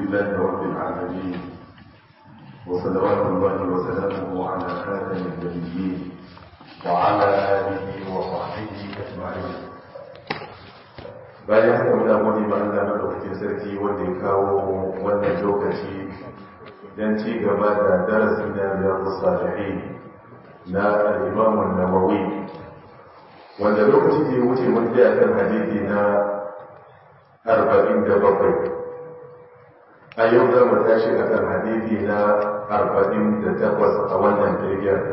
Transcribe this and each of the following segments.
لله رب العالمين وصلوات الله وسلامه على خاتم النبيين وعلى آله وصحبه أجمعين bayan haka muna gode ma Allah madaukakin sarki wanda ya kawo wannan lokaci don ci gaba da darasin da riyadu salihin na al-Imam an-Nawawi wanda lokaci da ya wuce mun je akan hadisi na 47 a yau za mu tashi akan hadisi na 48 a wannan jirgin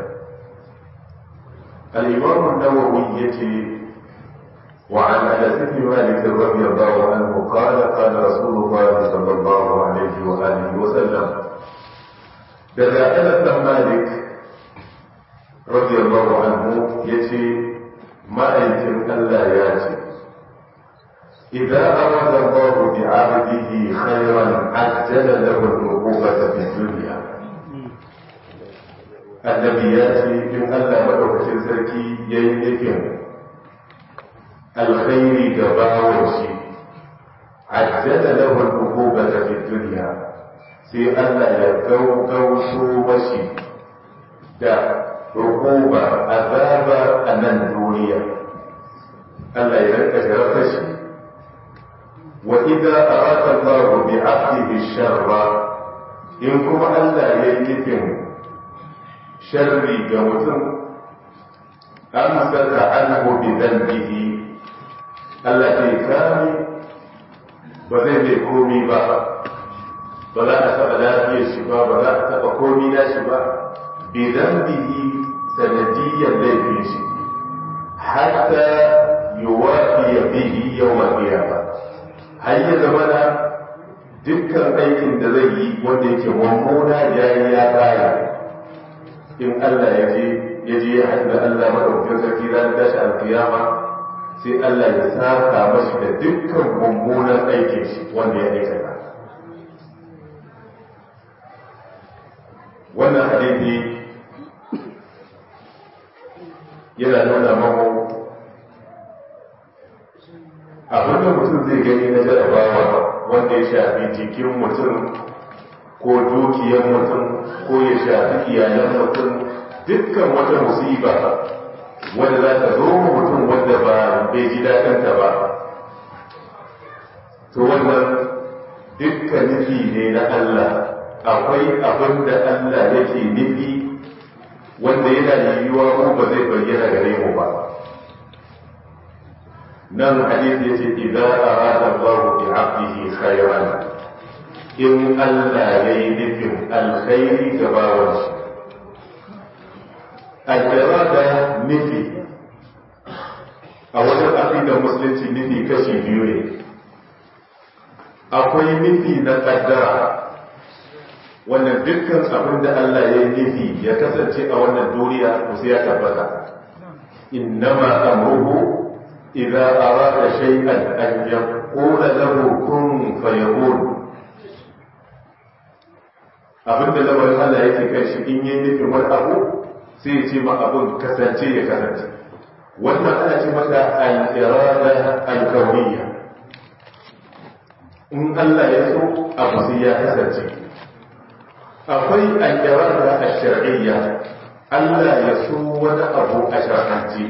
al-Imam an-Nawawi yace وعن انس بن مالك رضي الله عنه قال قال رسول الله صلى الله عليه واله وسلم daga anas dan malik radiyallahu anhu yace ma'aikin Allah ya ce idza arada Allah bi 'abdihi khayran ajjala lahu al-uqubata fi dunya annabi ya ce in Allah madaukakin sarki yayi nufin alkhairi ga bawon shi ajjala lahu al-uqubata fi dunya sai Allah ya gaugauso mashi da hukuma azaba a nan duniya Allah ya rika jarabta shi wa idza arada Allah bi 'abdihi sharra in kuma Allah ya yi nufin sharri ga mutum amsaka anhu bi dhanbihi Allah zai kame ba zai mai komi ba ba za a taɓa lafiyar shi ba ba za a taɓa komi na shi ba bidan bihi sanadiyyar laifin shi hatta yuwafi ya bihi yau mafiya ba har ya zama na dukkan aikin da zai yi wanda yake mummuna ya yi ya baya in Allah ya je ya je ya haɗu da Allah maɗaukin sarki ranar tashi alkiyama sai Allah ya saka mashi da dukkan mummunan aikin shi wanda ya aikata wannan hadisi yana nuna mamu abinda mutum zai gani na jarabawa wanda ya shafi jikin mutum ko dukiyar mutum ko ya shafi iyalan mutum dukkan wata musiba wanda za ta zo mutum wanda ba bai ji daɗinta ba to wannan dukkan nufi ne na Allah akwai abin da Allah yake nufi wanda yana yiwuwa ko ba zai bayyana gare mu ba nan hadisi yace idza arada Allah bi 'abdihi khayran in Allah yayi nufin alkhairi ga bawan shi al-irada nufi a wajen aqidar musulunci nufi kashi biyu ne akwai nufi na kaddara wannan dukkan abin da Allah ya nufi ya kasance a wannan duniya ko sai ya tabbata innama amruhu idza arada shay'an an yaqula lahu kun fayakun abin da lamarin Allah yake kai shi in yi nufin wani abu sai ya ce ma abin kasance ya kasance wannan ana ce mata al-irada al-kawniyya in Allah ya so abu sai ya kasance akwai al-irada ash-shar'iyya Allah ya so wani abu a shar'anci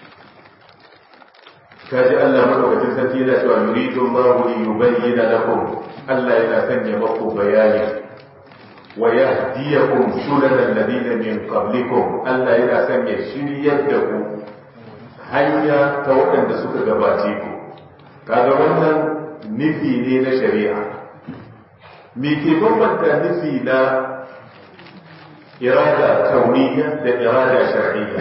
kaji Allah madaukakin sarki yana cewa yuridu Allahu li yubayyana lakum Allah yana sanya maku bayani wa yahdiyakum sunana alladhina min qablikum Allah yana sanya shiryar da ku hanya ta waɗanda suka gabace ku kaga wannan nufi ne na shari'a me ke bambanta nufi na irada kauniya da irada shar'iyya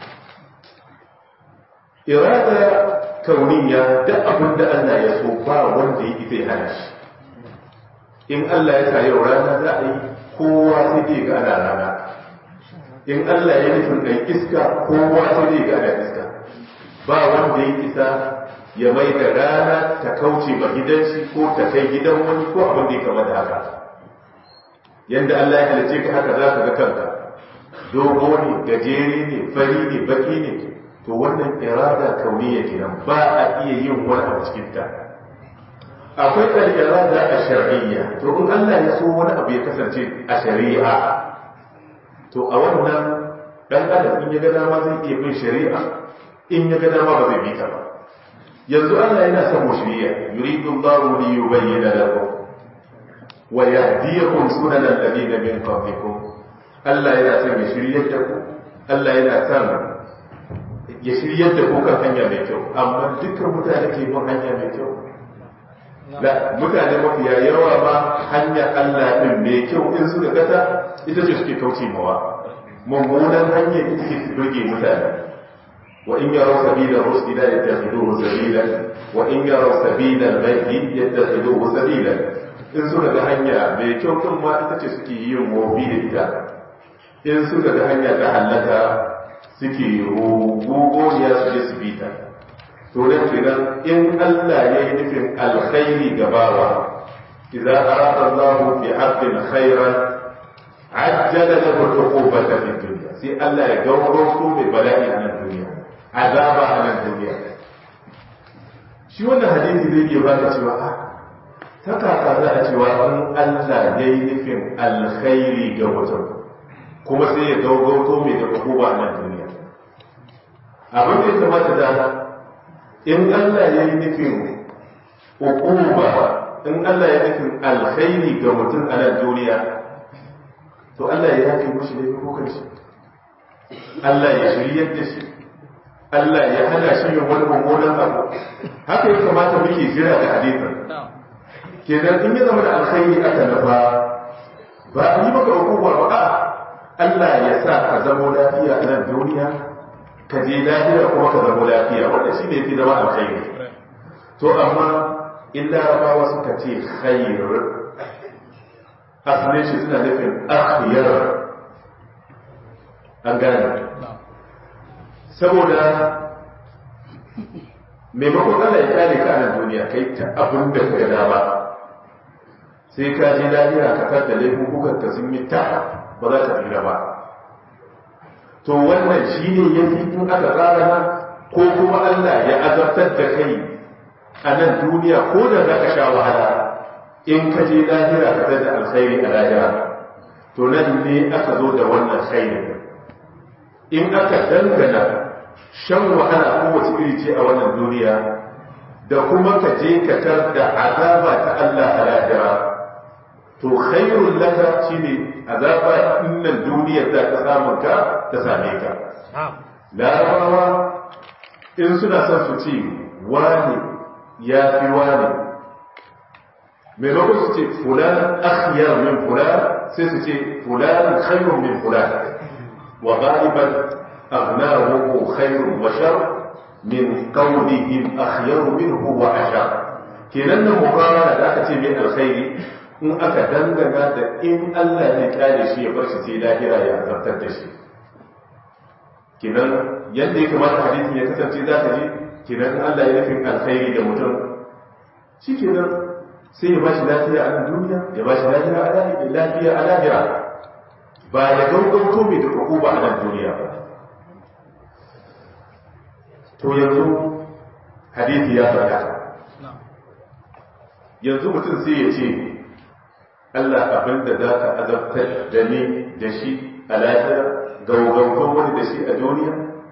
irada kauniya da abin da Allah ya so ba wanda yake zai hana shi in Allah ya sa yau rana za a yi kowa sai dai ga ana rana in Allah ya nufin ɗan iska kowa sai dai ga ana iska ba wanda ya isa ya mai da rana ta kauce ba gidan shi ko ta kai gidan wani ko abin da ya kama da haka yanda Allah ya halice ka haka za ka ga kanka dogo ne gajere ne fari ne baki ne to wannan irada kauniya kenan ba a iya yin wani abu cikin ta akwai al-irada ash-shar'iyya to in Allah ya so wani abu ya kasance a shari'a to a wannan dan adam in ya ga dama zai iya bin shari'a in ya ga dama ba zai bi ta ba yanzu Allah yana son mu shari'a yuridu Allahu li yubayyana lakum wa yahdiyakum sunanal ladina min qablikum Allah yana son ya shiryar da ku Allah yana son ya shiryar da ku kan hanya mai kyau amma dukkan mutane ke bin hanya mai kyau da mutane mafiya yawa ba hanya Allah din mai kyau in suka gata ita ce suke kauce mawa mummunan hanya ita ce su burge mutane wa in yaraw sabila rusdi la yattakhiduhu sabila wa in yaraw sabila al-ghayyi yattakhiduhu sabila in suka ga hanya mai kyau kan ma ita ce suke yin mobi da ita in suka ga hanya ta hallaka suke rugugoniya su je su bita to da kenan in Allah ya yi nufin alkhairi gabawa idza arada Allah bi 'abdin khairan ajjala lahu al-uqubata fi dunya sai Allah ya gauro su mai bala'i a nan duniya azaba a nan duniya shi wannan hadisi zai iya baka cewa a ta kaka za a cewa in Allah ya yi nufin alkhairi ga mutum kuma sai ya gaugauto mai da hukuma a nan duniya abin da ya kamata da in Allah ya yi nufin hukuma in Allah ya nufin alkhairi ga mutum a nan duniya to Allah ya yafe mushi ne kukan shi Allah ya shiryar da shi Allah ya hana shi yin wani mummunan abu haka ya kamata muke jira da hadisin kenan in ya zama da alkhairi aka nufa ba a yi maka hukuma ba a Allah ya sa ka zamo lafiya a nan duniya ka je lafiya kuma ka zamo lafiya wanda shi ne fi zama alkhairi to amma in larabawa suka ce khair asalin shi suna nufin akhyar an gane saboda maimakon Allah ya kare ka a nan duniya kai ta abin da ka ga dama sai ka je lafiya ka kar da laifukan ka sun yi ta ba za ta tsira ba to wannan shi ne ya fi in aka tsara ko kuma Allah ya azabtar da kai a nan duniya ko da za ka sha wahala in ka je lahira ka da alkhairi a lahira to nan ne aka zo da wannan khairi in aka dangana shan wahala kowace iri ce a wannan duniya da kuma ka je ka tar da azaba ta Allah a lahira to khairul laka shine azaba innan duniya za ta samu ka ta same ka larabawa in suna son su ce wani ya fi wani maimakon su ce fulan akhyar min fulan sai su ce fulan khairun min fulan wa ghaliban aghnahu khairun wa shar min qawlihim akhyar minhu wa ashar kenan nan muqarana da aka ce min alkhairi in aka dangana da in Allah ya kyale shi ya bar shi sai lahira ya zartar da shi kinan yadda ya kamata hadisin ya kasance za ka ji kinan Allah ya nufin alkhairi da mutum shi kenan sai ya bashi lafiya a nan duniya ya bashi lafiya a lahira lafiya a lahira ba ya gaugauto mai da ba a nan duniya ba to yanzu hadisi ya faɗa yanzu mutum sai ya ce Allah abin da za ka azabtar da ni da shi a lahira gaugauton wani da shi a duniya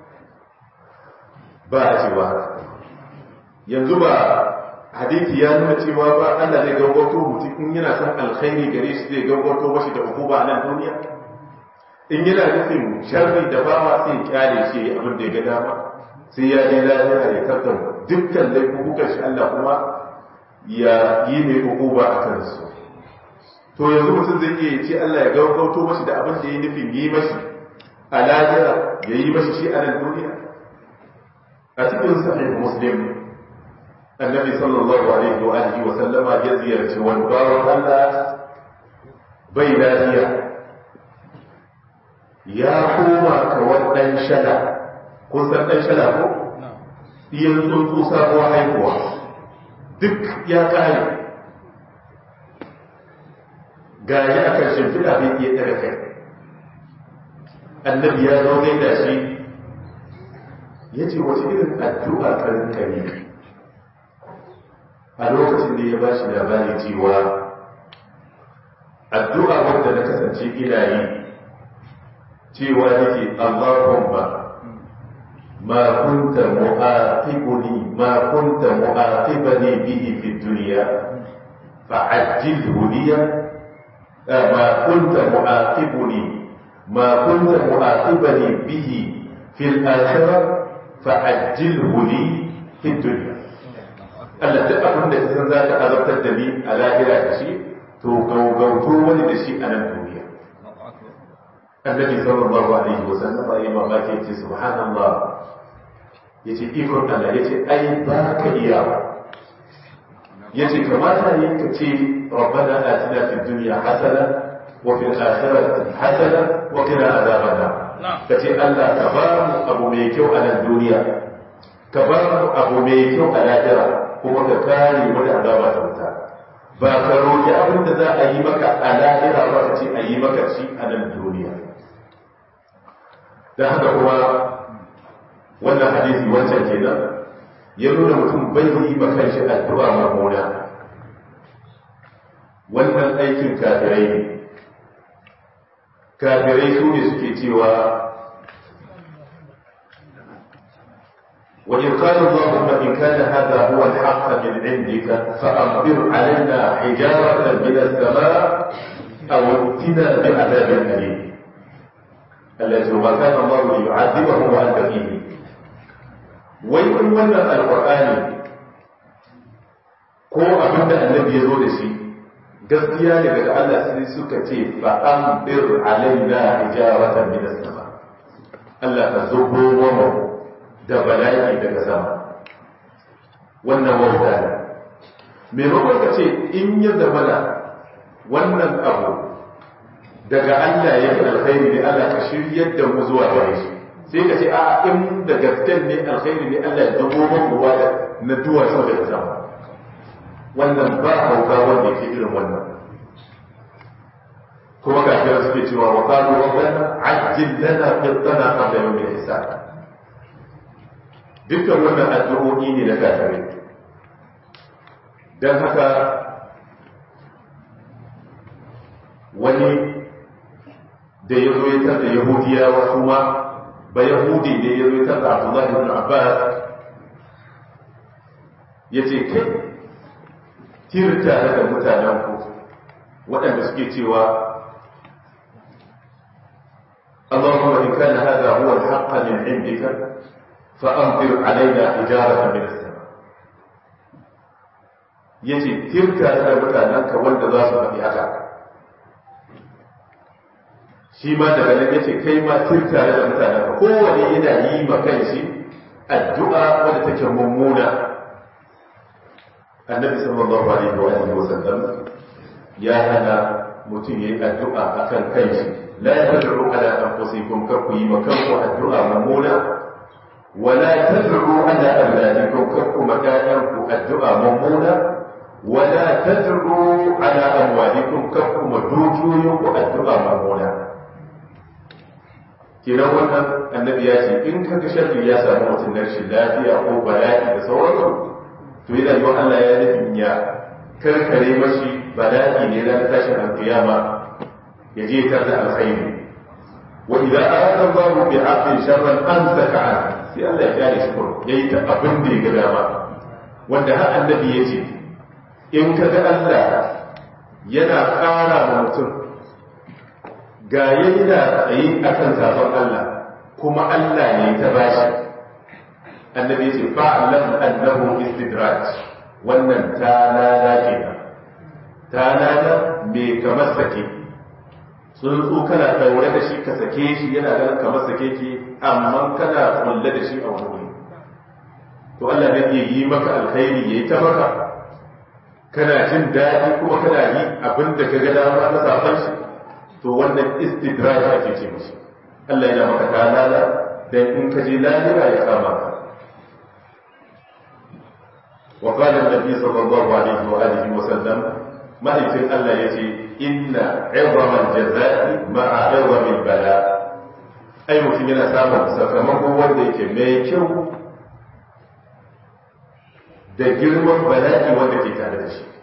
ba a cewa yanzu ba hadithi ya nuna cewa ba Allah zai gaugauto mutum in yana son alkhairi gare shi zai gaugauto mashi da hukuma a nan duniya in yana nufin sharri da bawa sai kyale shi abin da ya ga dama sai ya je lahira ya kaddam dukkan laifukan shi Allah kuma ya yi mai hukuma a kansu to yanzu mutum zai iya ce Allah ya gaugauto mashi da abin da ya nufin yi mashi a lahira ya yi mashi shi a nan duniya a cikin sahih muslim annabi sallallahu alaihi wa alihi wa sallama ya ziyarci wani bawan Allah bai lafiya ya koma kawar dan shada kun san dan shada ko iyan tsuntsu sabuwar haihuwa duk ya kare gari a kan shimfiɗa bai iya ɗaga kai annabi ya zo da shi ya ce wace irin addu'a karin kare a lokacin da ya ba shi labari cewa addu'a wanda na kasance ina yi cewa yake Allahumma ma kunta mu'aqibuni ma kunta mu'aqibani bihi fi dunya fa'ajjilhu liya ma kunta mu'aqibuni ma kunta mu'aqibani bihi fi al-akhirah fa'ajjilhu li fi dunya Allah duk abin da kasan za ka azabtar da ni a lahira da shi to gaugauto wani da shi a nan duniya annabi sallallahu alaihi wa sallam ya mamaki ya ce subhanallah ya ce ikon Allah ya ce ai ba ka iya ya ce kamata ne ka ce rabbana atina fid dunya hasana wa fil akhirati hasana wa qina azaban nar ka ce Allah ka ba mu abu mai kyau a nan duniya ka ba mu abu mai kyau a lahira kuma ka kare mu da azaba ta wuta ba ka roƙi abin da za a yi maka a lahira ba ka ce a yi maka shi a nan duniya da haka kuma wannan hadisi wancan kenan ya nuna mutum bai yi ma kanshi addu'a mamuna wannan aikin kafirai ne kafirai su ne suke cewa وإن قال اللهم إن كان هذا هو الحق من عندك فأمطر علينا حجارة من السماء أو ائتنا بعذاب أليم الذي ما كان الله ليعذبهم وأنت فيه ويقول ولا القرآن ko abin da annabi ya zo da shi gaskiya ne daga Allah sai suka ce fa an bir alaina hijaratan min as-sama Allah ka zubo mu da bala'i daga sama wannan wauta ne maimakon ka ce in ya zamana wannan abu daga Allah ya fi alkhairi ne Allah ka shiryar da mu zuwa gare shi sai ka ce a in da gasken ne alkhairi ne Allah ya zubo mu ruwa da na duwatsu daga sama wannan ba hauka wanda ke irin wannan kuma kafin suke cewa wa qalu rabbana ajjil lana qittana qabla yawm al-hisab dukkan wannan addu'o'i ne na kafirai dan haka wani da ya zo ya da yahudiyawa kuma ba yahudi ne ya zo ya da abdullahi ibn abbas ya ce kai tirta daga mutanen ku waɗanda suke cewa اللهم إن كان هذا هو الحق من عندك فأمطر علينا حجارة من السماء yace tirka da mutanenka wanda za su faɗi haka shi ma daga nan yace kai ma tirka da mutanenka kowane yana yi ma kanshi addu'a wadda take mummuna annabi sallallahu alaihi wa alihi wasallam ya hana mutum yayi addu'a akan kanshi la tad'u ala anfusikum kar ku yi makanku addu'a mummuna wala tad'u ala auladikum kar ku makanku addu'a mummuna wala tad'u ala amwalikum kar ku madukiyoyinku addu'a mummuna kenan wannan annabi ya ce in kaga sharri ya samu mutum na rashin lafiya ko bala'i da sauransu to yana yi Allah ya nufin ya karkare mashi bala'i ne na tashin alkiyama ya je tar da alkhairi wa idza arada Allah bi 'abdin sharran amsaka an sai Allah ya kare shi ko yayi ta abin da ya ga dama wanda har annabi ya ce in ka ga Allah yana ƙara wa mutum ga yana tsaye akan sabon Allah kuma Allah ne ta bashi annabi ce fa'alam annahu istidraj wannan ta lala kenan ta lala me kamar sake tsuntsu kana daure da shi ka sake shi yana ganin kamar sake ki amma kana kulle da shi a wani wuri to Allah ne ke yi maka alkhairi yayi ta maka kana jin daɗi kuma kana yi abin da ka ga dama na safan shi to wannan istidraj ake ce mishi Allah yana maka ta lala dan in ka je lahira ya kama ka وقال النبي صلى الله عليه وآله وسلم ما يمكن ألا يجي إن عظم الجزاء مع عظم البلاء أي mutum yana samun sakamako wanda yake mai kyau da girman bala'i wanda ke tare da shi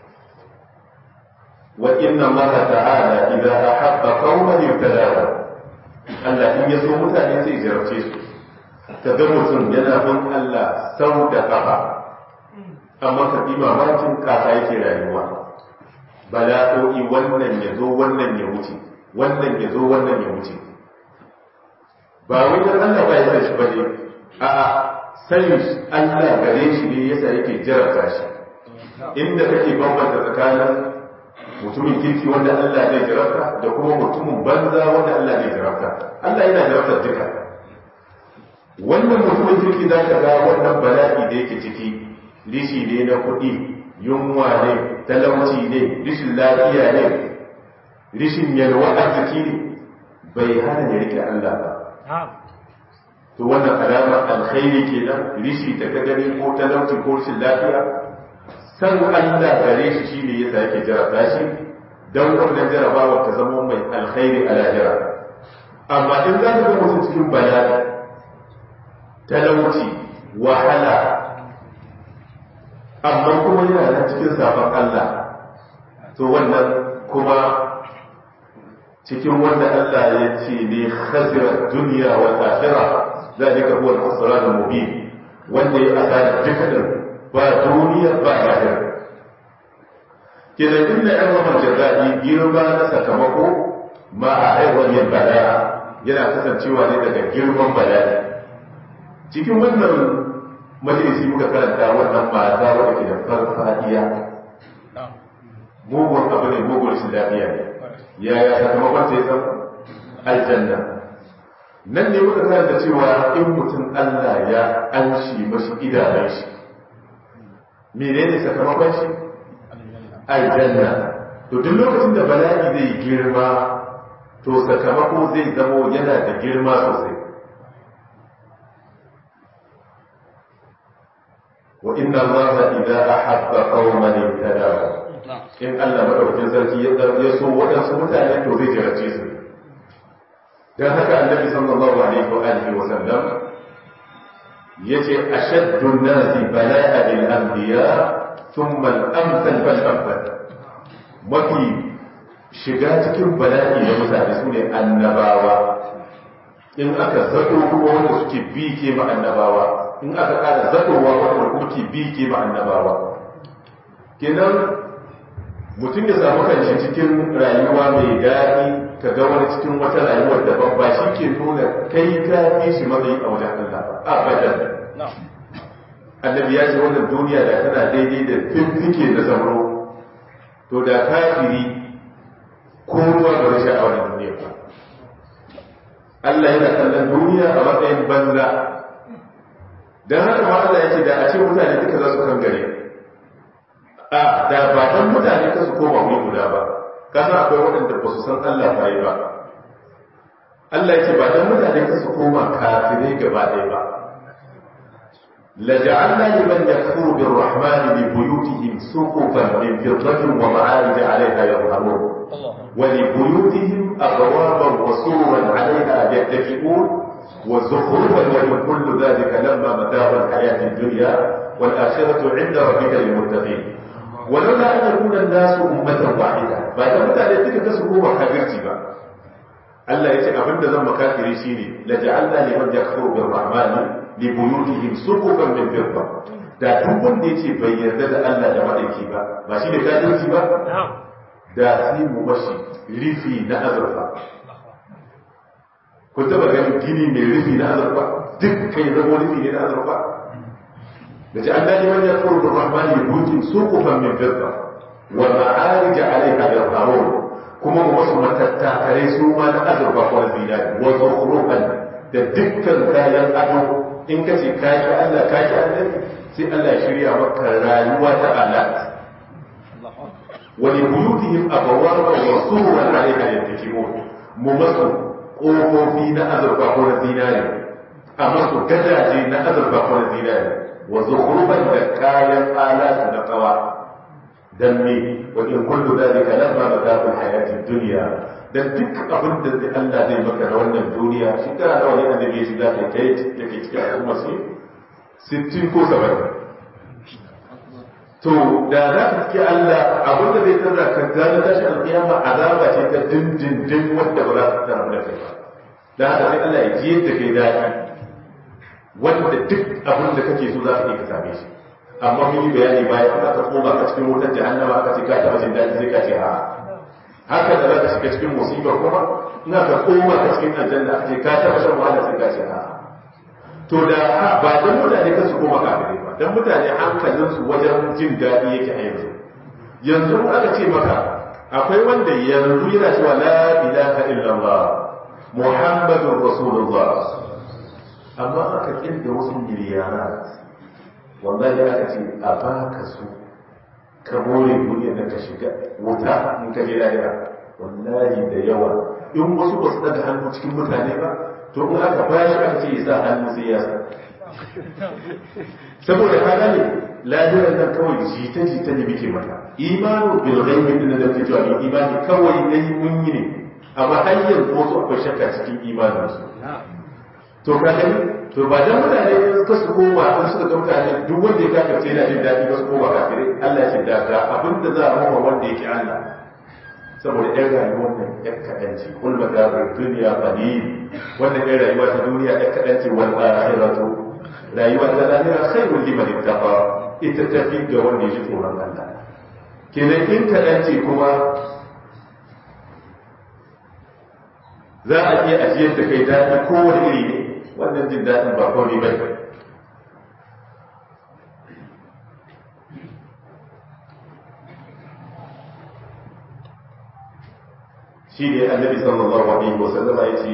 wa inna allaha ta'ala idza ahabba qauman ibtalahu Allah in ya so mutane sai jarabce su ka ga mutum yana bin Allah sau da kafa amma ka bi mamakin kasa yake rayuwa bala'o'i wannan ya zo wannan ya wuce wannan ya zo wannan ya wuce ba wai dan Allah ba ya san shi bane a sanin Allah gare shi ne yasa yake jarabta shi inda kake bambanta tsakanin mutumin kirki wanda Allah zai jarabta da kuma mutumin banza wanda Allah zai jarabta Allah yana jarabta duka wannan mutumin kirki za ka ga wannan bala'i da yake ciki rishi ne na kuɗi yunwa ne talauci ne rishin lafiya ne rishin yalwa arziki ne bai hana ya rike Allah ba to wannan alamar alkhairi kenan rishi da ka gani ko talauci ko rishin lafiya san Allah gare shi shine yasa yake jarabta shi dan wannan jarabawa ta zama mai alkhairi a lahira amma in za ka ga mutum cikin bala'i talauci wahala amma kuma yana nan cikin sabon Allah to wannan kuma cikin wanda Allah ya ce ne khasirar duniya wa akhirah zalika huwa al-khusran al-mubin wanda ya asara dukkanin ba duniya ba lahira kenan inna irmamar jaza'i girma na sakamako ma a haihuwar yin bala'a yana kasancewa ne daga girman bala'i cikin wannan majalisi muka karanta wannan mata wadda ke da farfadiya mugun abu ne mugun shi lafiya ne yaya sakamakon sai san aljanna nan ne muka karanta cewa in mutum Allah ya anshi mashi idanun shi menene sakamakon shi aljanna to duk lokacin da bala'i zai girma to sakamako zai zamo yana da girma sosai wa inna allaha idza ahabba qauman ibtalahu in Allah madaukakin sarki ya ya so waɗansu mutane to zai jarace su dan haka annabi sallallahu alaihi wa alihi wa sallam yace ashaddu an-nasi bala'a bil anbiya thumma al-amthal fal amthal mafi shiga cikin bala'i da mutane su ne annabawa in aka zato kuma wanda suke bi ke ma annabawa in aka kada zatowa wanda kuma ke bi ke ma annabawa kenan mutum ya samu kanshi cikin rayuwa mai daɗi ka ga wani cikin wata rayuwar da ba shi ke nuna kai ka fi shi matsayi a wajen Allah abadan annabi ya ce wannan duniya da tana daidai da fiffike na zamro to da kafiri ko ruwa ba zai a wannan duniya ba Allah yana kallon duniya a matsayin banza dan haka ma Allah ya ce da a ce mutane duka za su kan gare a da ba dan mutane ka su koma wuri guda ba kasan akwai waɗanda ba su san Allah ba yi ba Allah ya ce ba dan mutane ka su koma kafirai gaba ɗaya ba لجعلنا لمن يكفر بالرحمن لبيوتهم سقفا من فضة ومعارج عليها يظهرون ولبيوتهم أبوابا وسررا عليها يتكئون وزخرفا ومن كل ذلك لما متاع الحياة الدنيا والآخرة عند ربك للمتقين ولولا أن يكون الناس أمة واحدة بعد متى يتك تسكوا وكبرتي بقى Allah ya ce abin da zan makafiri shi ne la ja'alna liman yakfuru bir rahmani li buyutihim suqufan min fidda da duk wanda yace bai yarda da Allah da madaiki ba ba shi ne kafirci ba da sai mu mashi rifi na azurfa ku taba ganin gini mai rufi na azurfa duk kai zama rufi ne na azurfa da ja'alna liman yakfuru bir rahmani li buyutihim suqufan min fidda wa ma'arij 'alayha yarhamun kuma mu wasu matattakarai su ma na azurfa ko zinari wa zukhruhan da dukkan kayan ado in ka ce kayi Allah kayi Allah sai Allah ya shirya maka rayuwa ta alat wa li buyutihim abawaba wa sururan alayha yattakimun mu masu kofofi na azurfa ko na zinari a masu gadaje na azurfa ko na zinari wa zukhruhan da kayan alatu na kawa dan me wa in kullu dhalika lamma mata'ul hayatid dunya dan duk abin da Allah zai maka da wannan duniya shi kana da wani annabi ya shiga kai kai yake cikin al'umma sai 60 ko 70 to da za ka ci Allah abin da zai tarra ka gane tashi alƙiyama azaba ce ta dindindin wanda ba za ka tsara da kai ba da haka sai Allah ya ji da kai daɗi wanda duk abin da kake so za ka iya ka same shi amma mun yi bayani bayan aka koma ka cikin wutar jahannama aka ce ka taɓa jin daɗi sai ka ce a haka da za ka shiga cikin musibar kuma ina ka koma ka cikin aljanna aka ce ka taɓa shan wahala sai ka ce a to da ba dan mutane kan su koma kafirai ba dan mutane hankalinsu wajen jin daɗi yake a yanzu yanzu aka ce maka akwai wanda yanzu yana cewa la ilaha illallah muhammadun rasulullah amma aka kirga wasu miliyarat wallahi aka ce a baka su ka more duniyar da ka shiga wuta in ka je lahira wallahi da yawa in wasu ba su daga hannu cikin mutane ba to in aka bashi aka ce ya sa hannu sai ya sa saboda ka gane lahirar nan kawai jita jita ne muke mata imanu bil ghaibi din da ke cewa imani kawai dai mun yi ne amma har yanzu wasu akwai shakka cikin imanin su to ka gani to ba dan mutane ka su koma an suka ga mutane duk wanda ya kafirce yana jin daɗi ba su koma kafirai Allah ya da ga abin da za a mawa wanda yake Allah saboda ɗan rayuwar nan ɗan kaɗan ce kul magabar duniya qalil wannan ɗan rayuwa ta duniya ɗan kaɗan ce wal akhiratu rayuwa ta lahira khairul liman ittaqa ita tafi ga wanda ya ji tsoron Allah kenan in kaɗan ce kuma za a iya ajiyar da kai daɗi kowane iri ne wannan jin daɗin ba kawai ba shi ne annabi sallallahu alaihi wa sallam ya ce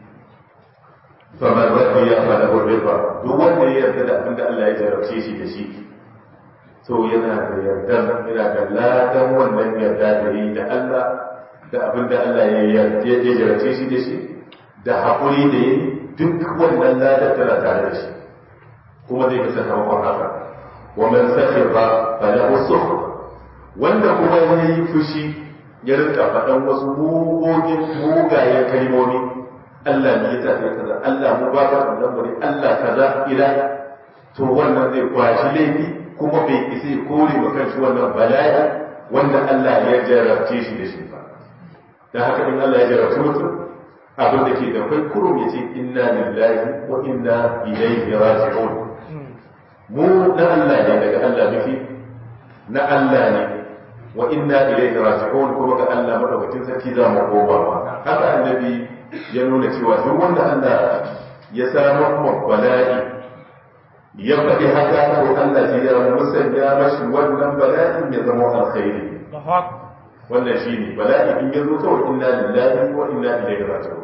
faman radiya fa lahu riba duk wanda ya yarda da abinda Allah ya jarabce shi da shi to yana da yarda yana da ladan wannan yarda da yi da Allah da abinda Allah ya yarda ya jarabce shi da shi da haƙuri da yi duk wannan ladar tana tare da shi kuma zai fi sakamakon haka wa man sakhira fa lahu sukhr wanda kuma ya yi fushi ya rinka faɗan wasu mugogin mugayen kalmomi Allah ne ya tafi kaza Allah mu ba ka wannan mu ne Allah kaza ila to wannan zai kwashi laifi kuma bai isa ya kore wa kanshi wannan bala'i wanda Allah ya jarabce shi da shi ba dan haka in Allah ya jarabce mutum abin da ke da kai kurum ya ce inna lillahi wa inna ilaihi raji'un mu na Allah ne daga Allah muke na Allah ne wa inna ilaihi raji'un kuma ga Allah madaukakin sarki za mu koma haka annabi ya nuna cewa duk wanda Allah ya samu mu bala'i ya faɗi haka to Allah shi ya musanya mashi wannan bala'in ya zama alkhairi wannan shine bala'i in ya zo kawai inna lillahi wa inna ilaihi raji'un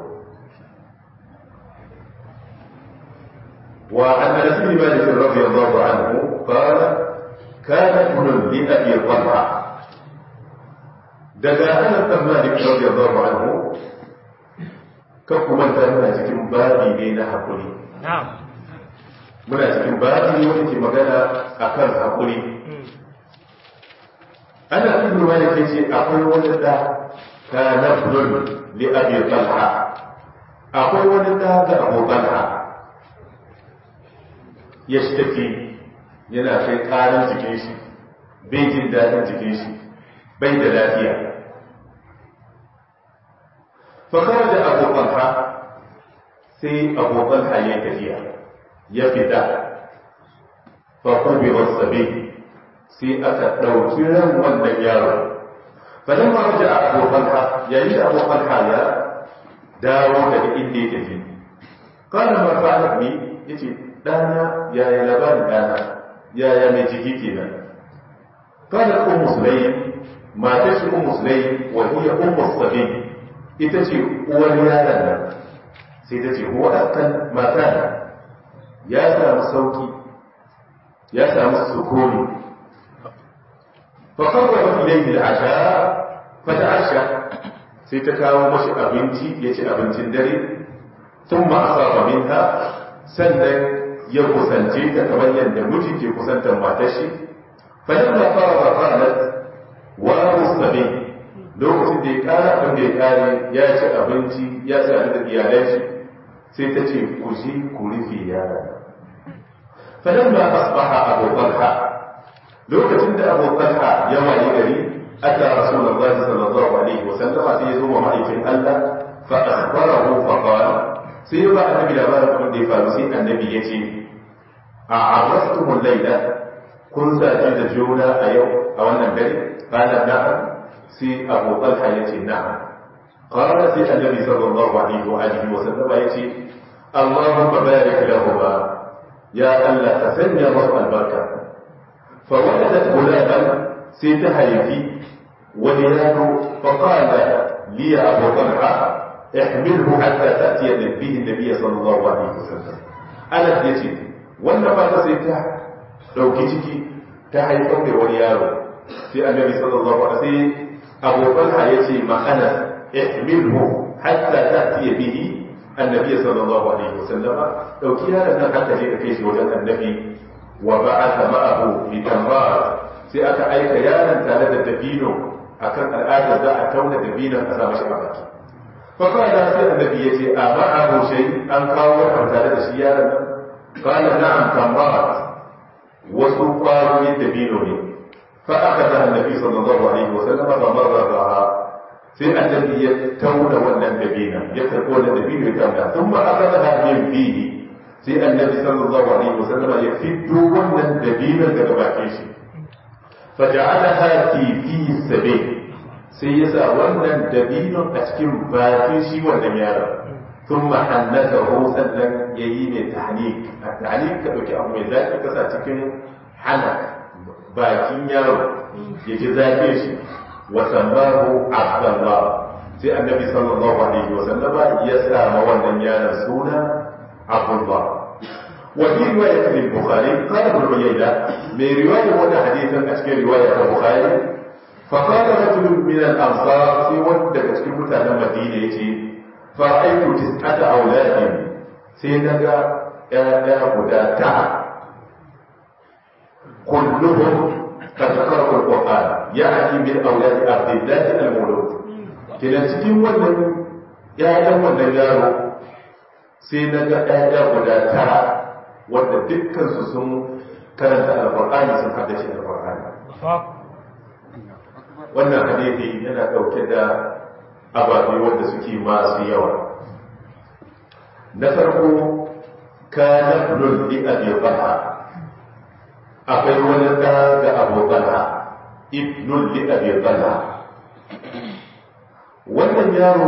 وعن انس بن مالك رضي الله عنه قال كان ابن لابي طلحه daga anas bin malik radiyallahu anhu kan kuma ta muna cikin babi ne na hakuri muna cikin babi ne wanda ke magana akan hakuri ana ibn malik yace akwai wani da kana ibn li abi talha akwai wani da ga abu talha ya shi yana kai karin jikin shi bai jin daɗin jikin shi bai da lafiya fakar da abu talha sai abu talha ya tafiya ya fita fakubi wasabe sai aka ɗauki ran wannan yaro fadin ma wajen abu talha yayin da abu talha ya dawo daga inda ya tafi kana ma fa'ala ni yace dana yaya labarin dana yaya mai jiki kenan kana ummu sulaym matar shi ummu sulaym wa hiya ummu sabi ita ce uwar yaron nan sai ta ce huwa akan mata ya samu sauki ya samu sukuni fa qarraba ilayhi al-asha fa ta'asha sai ta kawo mashi abinci ya ci abincin dare thumma asaba minha sannan ya kusance ta kamar yadda miji ke kusantar matar shi fa yamma fara qalat wa mustabi lokacin da ya kara abin da ya kare ya ci abinci ya ci abin da iyalai shi sai ta ce ku ji ku rufe yara fa yamma asbaha abu talha lokacin da Abu Talha ya wayi gari ata Rasulullahi sallallahu alaihi wa sallama sai ya zo wa ma'aikin Allah fa akhbarahu fa qala sai ba annabi labarin abin da ya faru sai annabi ya ce a arrastumul laila kun zaje da juna a yau a wannan dare qala na'am sai Abu Talha ya ce na'am qala sai annabi sallallahu alaihi wa alihi wa sallama ya ce Allahumma barik lahuma ya Allah ka sanya masu albarka fa waladat gulaman sai ta haifi wani yaro fa qala li Abu Talha احمله حتى تأتي به النبي صلى الله عليه وسلم أنا يتي wannan mata sai ta ɗauki ciki ta haifar da wani yaro sai annabi sallallahu alaihi wasallam Abu Talha ya ce ma ana ihmilhu hatta ta'ti bihi annabi sallallahu alaihi wasallam dauki yaron nan hatta je ka kai shi wajen annabi wa ba'atha ma'ahu fi tambar sai aka aika yaron tare da dabino akan al'ada za a tauna dabinon a sa mashi a baki فقال سيد النبي يتي أمعه شيء أن قال tare da shi yaron nan قال نعم تمرات وسوقار من دبينه فأخذها النبي صلى الله عليه وسلم فمررها sai annabi ya tauna wannan dabina ya karɓi wannan dabino ya tauna sun ma aka zaha min fihi sai annabi sallallahu alaihi wasallam ya fito wannan dabinon daga bakin shi fa ja'alaha fi fi sabi sai ya sa wannan dabinon a cikin bakin shi wannan yaron sun mahannata ho sannan ya yi mai tahnik a tahnik ka ɗauki abu mai zafi ka sa cikin hana bakin yaro ya ji zafi shi wa sammahu abdallah sai annabi sallallahu alaihi wa sallama ya sa ma wannan yaron suna abdullah وفي رواية البخاري قال ابن عيينة من رواية وانا حديثا أشكال رواية البخاري فقال رجل من الأنصار في ودك تكون متانا مدينة يجي فرأيت تسعة أولاد سيدنا يا هدى تعب كلهم قد قرأوا القرآن يعني من أولاد عبد الله المولود كلا cikin wannan ‘ya'yan wannan yaro sai na ga ‘ya'ya guda tara wanda dukkansu sun karanta alƙur'ani sun haddace alƙur'ani wannan hadithi yana ɗauke da ababe wanda suke masu yawa na farko kana lulli abi talha akwai wani ɗa ga abu talha ibnul li abi talha wannan yaro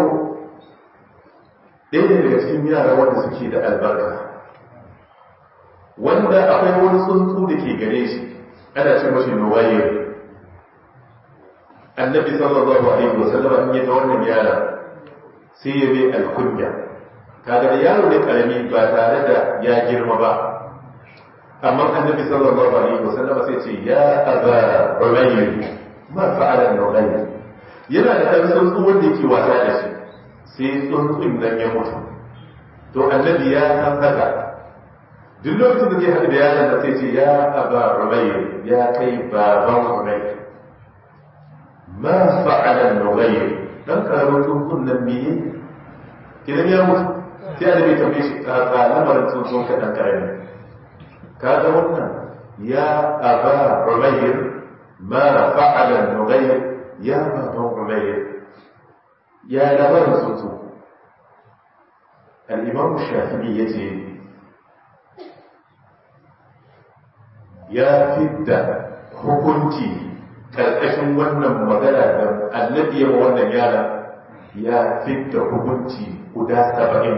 ɗaya daga cikin yara wanda suke da albarka wanda akwai wani tsuntsu da ke gare shi ana ce mashi nuwaye annabi sallallahu alaihi wasallam in ya ga wannan yara sai ya bai alkunya kaga da yaro ne karami ba tare da ya girma ba amma annabi sallallahu alaihi wasallam sai ce ya aba umayr ma fa'ala nuwaye yana da ɗan tsuntsu wanda yake wasa da shi sai tsuntsun nan ya mutu to annabi ya san haka duk lokacin da zai haɗu da yaron da sai ce ya aba rubayr ya kai baban rubayr ma fa'ala rubayr dan karamin tsuntsun nan me idan ya mutu sai annabi ya tambaye shi ka ga lamarin tsuntsun ka dan karami ka ga wannan ya aba rubayr ma fa'ala rubayr ya baban rubayr ya lamarin tsuntsun al-imam shafi'i yace ya fidda hukunci karkashin wannan magana da annabi ya wannan yara ya fidda hukunci guda saba'in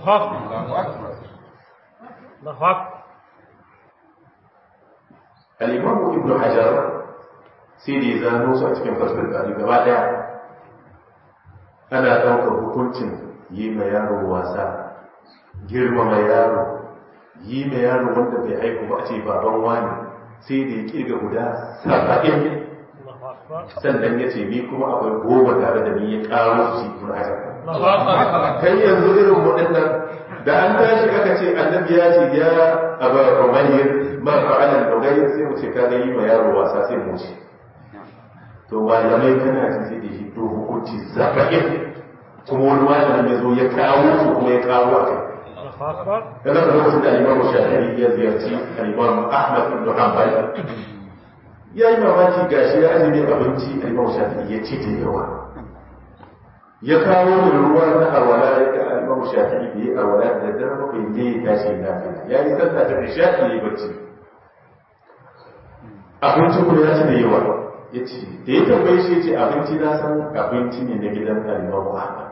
al'imamu ibn hajar sai da ya zano su a cikin fasfar gari gaba daya ana ɗaukar hukuncin yi ma yaro wasa girmama yaro yi ma yaro wanda bai haihu ba a ce baban wani sai da ya kirga guda saba'in sannan ya ce ni kuma akwai goma tare da ni ya karo su ibn hajar kai yanzu irin waɗannan da an tashi aka ce annabi ya ce ya aba umayyar ma fa'alan dogayar sai mu ce ka ga yi ma yaro wasa sai mu ce to malamai kana ji sai da shi to hukunci saba'in kuma wani malamin ya zo ya kawo su kuma ya kawo a kai yana da lokacin da alimamu shafi'i ya ziyarci alimamu ahmad ibn hanbal ya yi mamaki gashi ya azumi abinci a imam shafi'i ya ci da yawa ya kawo da ruwa na arwala ya ga imam shafi'i da ya arwala da dare bakwai ne ya tashi lafiya ya yi sallah da isha'i ya yi bacci abinci kuma ya ci da yawa ya ce da ya tambaye shi ya ce abinci na san abinci ne na gidan imam Muhammad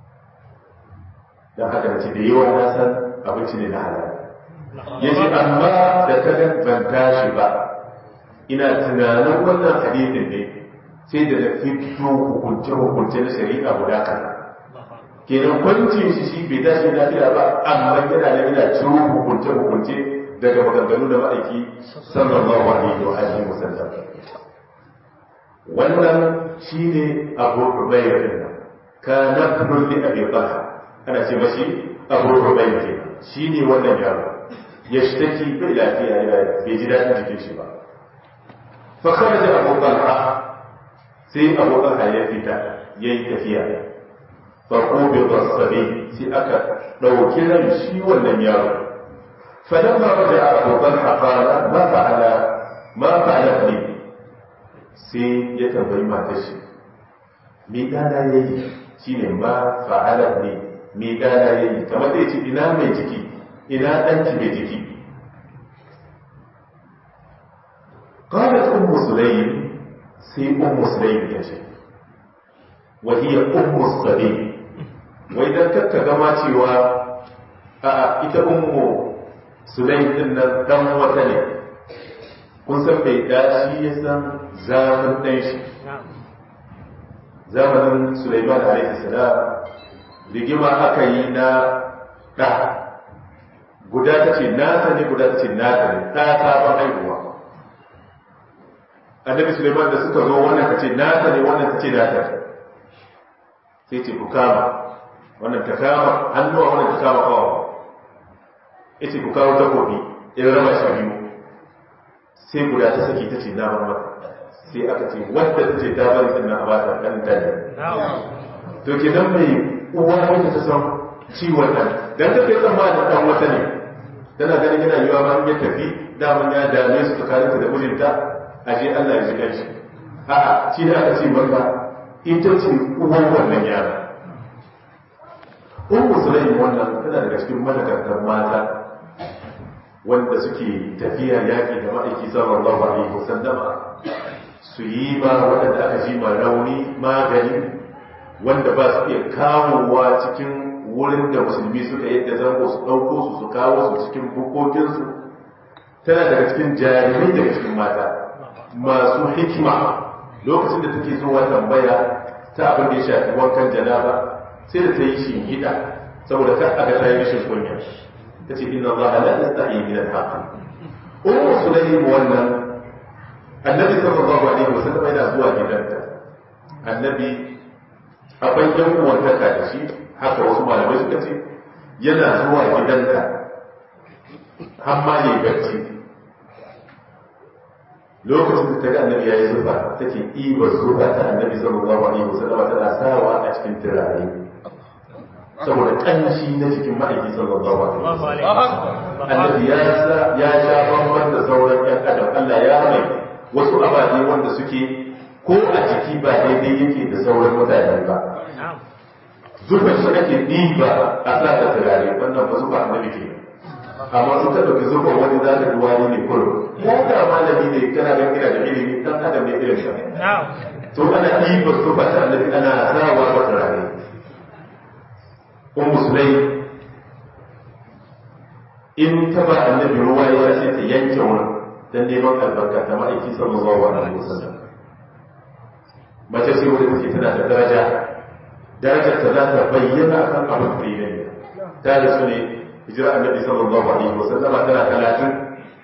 don haka da ce da yawa na san abinci ne na halal ya ce amma da ta ban tashi ba ina tunanin wannan hadisin ne sai da na fito hukunce-hukunce na shari'a guda kaza kenan kwancin shi shi bai tashi lafiya ba amma yana da yana ciro hukunce-hukunce daga maganganu da ma'aiki sallallahu alaihi wa alihi wa sallam wannan shine abu rubayya din nan ka nafrun li abi talha ana ce mashi abu rubayya kenan shine wannan yaro ya shtaki bai lafiya yana bai ji daɗin jikin shi ba fa kharaja abu talha sai abu talha ya fita yayi tafiya fa qubida sabi sai aka dauki ran shi wannan yaro فلما رجع أبو طلحة قال ما فعل ما فعل ابني sai ya tambayi matar shi me dana ya yi shi ne ma fa'ala ne me dana ya yi kamar zai ce ina mai jiki ina ɗanki mai jiki قالت أم سليم سي أم سليم تجي وهي أم الصبي وإذا كنت كما تيوا إذا أم سليم إن دم وتني kun san bai dashi ya san zamanin ɗan shi zamanin Sulaiman alaihi salam rigima aka yi na ɗa guda ta ce nasa ne guda ta ce nasa ne ɗa sabon haihuwa annabi Sulaiman da suka zo wannan ta ce nasa ne wannan ta ce nasa sai ce ku kama wannan ta kama hannuwa wannan ta kama kawo ya ce ku kawo takobi in raba shi biyu sai guda ta saki ta ce na bar mata sai aka ce wadda ta ce ta bari din na ba ta dan dan to kenan mai uwa wanda ta san ciwon nan dan ta kai tsammanin dan wata ne tana ganin yana yiwa ma ya tafi daman ya dame su tsakaninta da mijinta ashe Allah ya ji kanshi a'a shi da aka ce maka ita ce uwan wannan yara Ummu Sulaim wannan tana daga cikin madakartar mata wanda suke tafiya yaƙi da ma'aiki sallallahu alaihi wasallama su yi ma waɗanda aka ji ma rauni magani wanda ba su iya kawowa cikin wurin da musulmi suka yadda zango su ɗauko su su kawo su cikin bukokinsu tana daga cikin jarumai daga cikin mata masu hikima lokacin da take zuwa tambaya ta abin da ya shafi wankan janaba sai da ta yi shi hida saboda ta aka ta yi rashin kunya ta ce inna Allah la yastahi min al-haqq ummu sulaym wannan annabi sallallahu alaihi wasallam yana zuwa gidanta annabi akwai yan uwantaka da shi haka wasu malamai suka ce yana zuwa gidanta har ma ne bacci lokacin da ta ga annabi ya yi zufa take ibar zufa ta annabi sallallahu alaihi wasallam tana sawa a cikin turare saboda kanshi na cikin ma'aiki sallallahu alaihi wasallam annabi ya sa ya sha bamban da sauran yan adam Allah ya mai wasu ababe wanda suke ko a jiki ba daidai yake da sauran mutane ba zufa shi ake ɗiba a sa ta turare wannan ba zufa annabi ke amma su ta ɗauki zufa wani za ta duwani ne kurum ko da malami ne kana ga kira da ilimi dan adam ne irin sa to ana ɗiba zufa ta annabi ana sawa wa turare ummu sulai in ta ba annabi ruwa ya ce ta yanke wurin dan neman albarka ta ma'aiki sallallahu alaihi wasallam mace ce wadda take tana da daraja darajar ta za ta bayyana kan abin da ya yi ta da su ne hijira annabi sallallahu alaihi wasallama tana talatin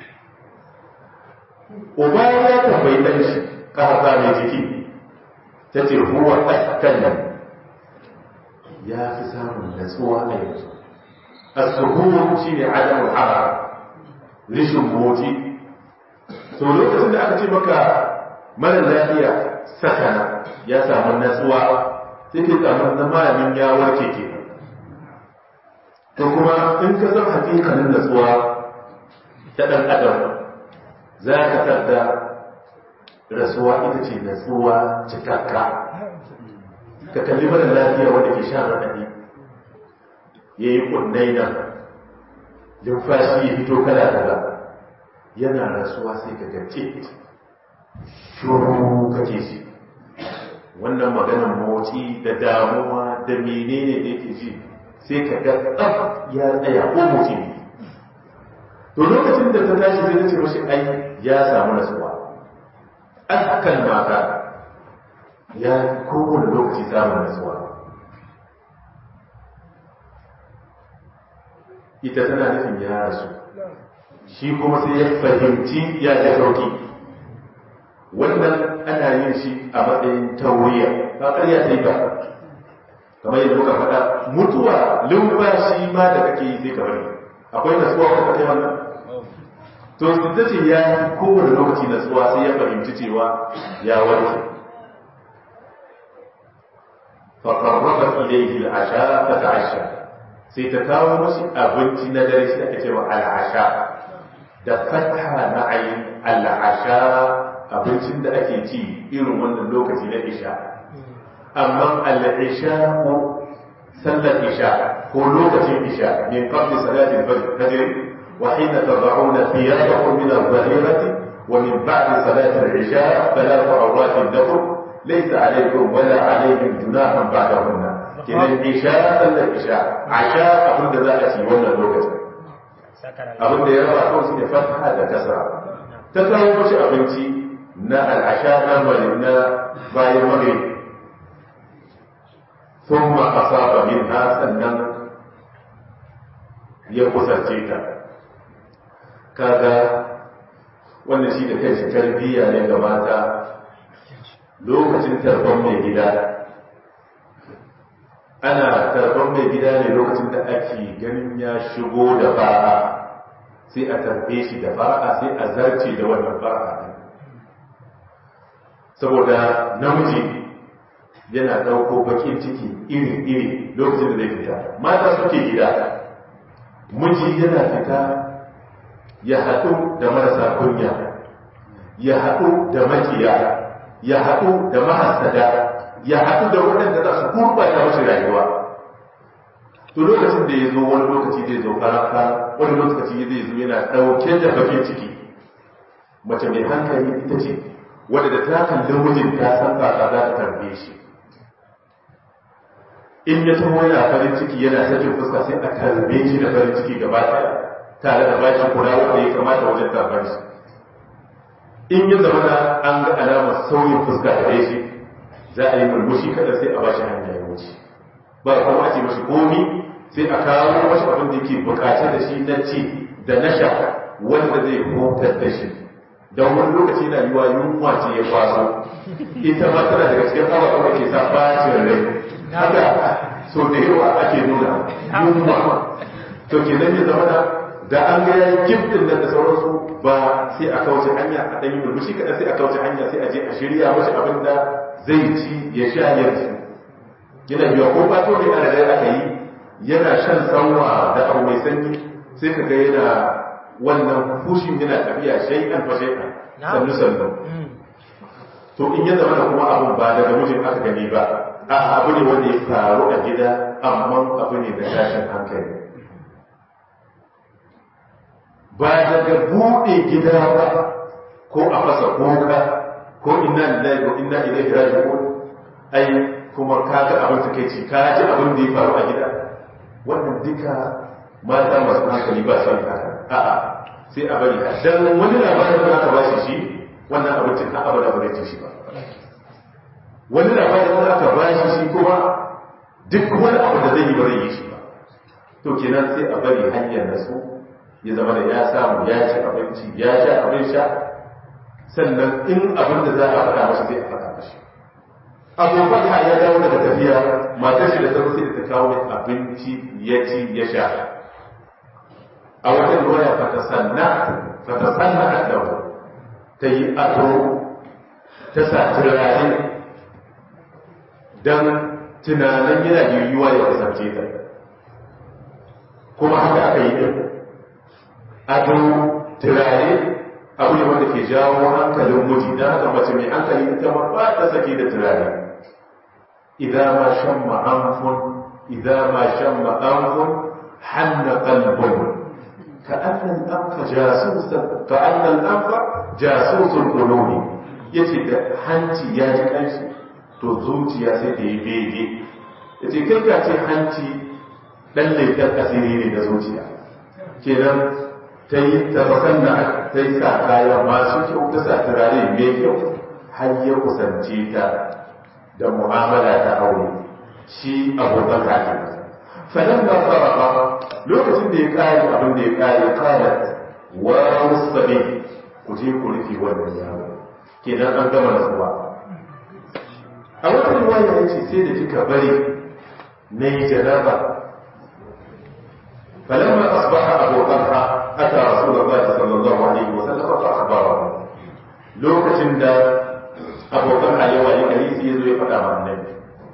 uba ya tambayi dan shi ka hasa mai jiki ta ce huwa ɗakkan ya fi samun natsuwa a yanzu as-suhur shine adamu hara rishin motsi to lokacin da aka ce maka mara lafiya sakana ya samu natsuwa sai ke samu na malamin ya warke ke to kuma in ka san hakikalin natsuwa ta ɗan adam za ka tarda rasuwa ita ce natsuwa cikakka ka kalli mara lafiya wanda ke sha raɗaɗi ya yi ƙunnai nan numfashi ya fito kala kala yana rasuwa sai ka ga ce shuru kake shi wannan maganar motsi da damuwa da menene da yake ji sai ka ga tsaf ya tsaya ko motsi ne to lokacin da ta tashi zai ce mashi ai ya samu nasuwa akan mata ya kowane lokaci samun nasuwa ita tana nufin ya rasu shi kuma sai ya fahimci ya ji sauki wannan ana yin shi a matsayin tauriya ba ƙarya sai ba kamar yadda muka faɗa mutuwa lumfashi ma da kake yi sai ka bari akwai nasuwa ko kai wannan to ta ce ya yi kowane lokaci nasuwa sai ya fahimci cewa ya warke فقربت إليه العشاء فتعشى sai ta kawo mashi abinci na dare shi ake cewa al'asha da fatha na ayin al'asha abincin da ake ci irin wannan lokaci na isha amma al'isha ko sallar isha ko lokacin isha min qabli salatin fajr wa hina tad'una thiyabakum min adh-dhahirati wa min ba'di salati al-isha thalathu awratin lakum laysa alaykum wala alayhim junahun ba'dahunna kinan isha sallar isha asha abin da za a ci wannan lokacin abin da ya raba kawai su ne fata da kasra ta kawo mashi abinci na al'asha na mali na bayan mare sun ma a saba min ha sannan ya kusance ta kaga wanda shi da kai shi tarbiyya ne ga mata lokacin tarban mai gida ana tarban mai gida ne lokacin da ake ganin ya shigo da fara sai a tarbe shi da fara sai a zarce da wannan fara saboda namiji yana ɗauko bakin ciki iri-iri lokacin da zai fita mata suke gida miji yana fita ya haɗu da marasa kunya ya haɗu da makiya ya haɗu da mahasada ya haɗu da waɗanda za su gurɓata mashi rayuwa to lokacin da ya zo wani lokaci zai zo karaka wani lokaci zai zo yana ɗauke da bakin ciki mace mai hankali ita ce wadda da ta kalli mijin ta san ba za ta tarbe shi in ya taho yana farin ciki yana sakin fuska sai a tarbe shi da farin ciki gaba ɗaya tare da bashi kula wanda ya kamata wajen tarbar shi in ya zama da an ga alamar sauyin fuska da shi za a yi murmushi kada sai a bashi hanya ya wuce ba a kuma ce mashi komi sai a kawo mashi abin da yake bukace da shi na ci da na sha wanda zai hutar da shi don wani lokaci na yiwa yunwa ce ya kwaso ita ma tana daga cikin abubuwan da ke sa bacin rai haka so da yawa ake nuna yunwa to ke nan ya zama da da an ga yayi giftin nan da sauransu ba sai a kauce hanya a ɗan yi murmushi kaɗan sai a kauce hanya sai a je a shirya mashi abin da zai ci ya sha ya ci yana biya ko ba to ne a da aka yi yana shan sanwa da abu mai sanyi sai ka ga yana wannan fushin yana tafiya shay'an fa shay'an sannu sannu to in ya zama da kuma abun ba daga mijin aka gani ba a abu ne wanda ya faru a gida amma abu ne da tashin hankali ba daga buɗe gida ba ko a fasa kuka ko inna lillahi wa inna ilaihi raji'un ai kuma ka ga abin da kai ci ka ji abin da ya faru a gida wannan duka mata masu hankali ba son haka a'a sai a bari dan wani labarin da aka bashi shi wannan abincin ka abada ba zai ci shi ba wani labarin da aka bashi shi kuma duk wani abu da zai yi ba zai yi shi ba to kenan sai a bari hanyar nasu ya zama da ya samu ya ci abinci ya sha abin sha sannan in abin da za a faɗa masa sai a faɗa mashi abubuwan ha ya dawo daga tafiya matar shi da ta sai da ta kawo abinci ya ci ya sha a wata ruwaya fata sanna fata sanna a dawo ta yi ado ta sa turare don tunanin yana yiwuwa ya kasance ta kuma haka aka yi ɗin ado turare abu ne wanda ke jawo hankalin miji don haka mace mai hankali ita ma ba ta sake da turare idan ma shan ma'amfun idan ma shan ma'amfun hanna kalbun ka annan anfa jasusan ka annan anfa jasusun kuloni yace da hanci ya ji kanshi to zuciya sai ta yi bege yace kai ka ce hanci dan laifin asiri ne da zuciya kenan ta yi tabbakan da ta yi sa kaya masu kyau ta sa turare mai kyau har ya kusance ta da mu'amala ta aure shi abokan kafin falan da sarrafa lokacin da ya kare abin da ya kare kare wa musabi ku je ku rufe wannan yaro kenan an gama nasuwa a wata riwaya ya ce sai da kika bari na yi janaba فلما أصبح أبو طلحة أتى رسول الله صلى الله عليه وسلم فأخبره لوكة دا أبو طلحة يوالي كريسي يزوي فدا مع النبي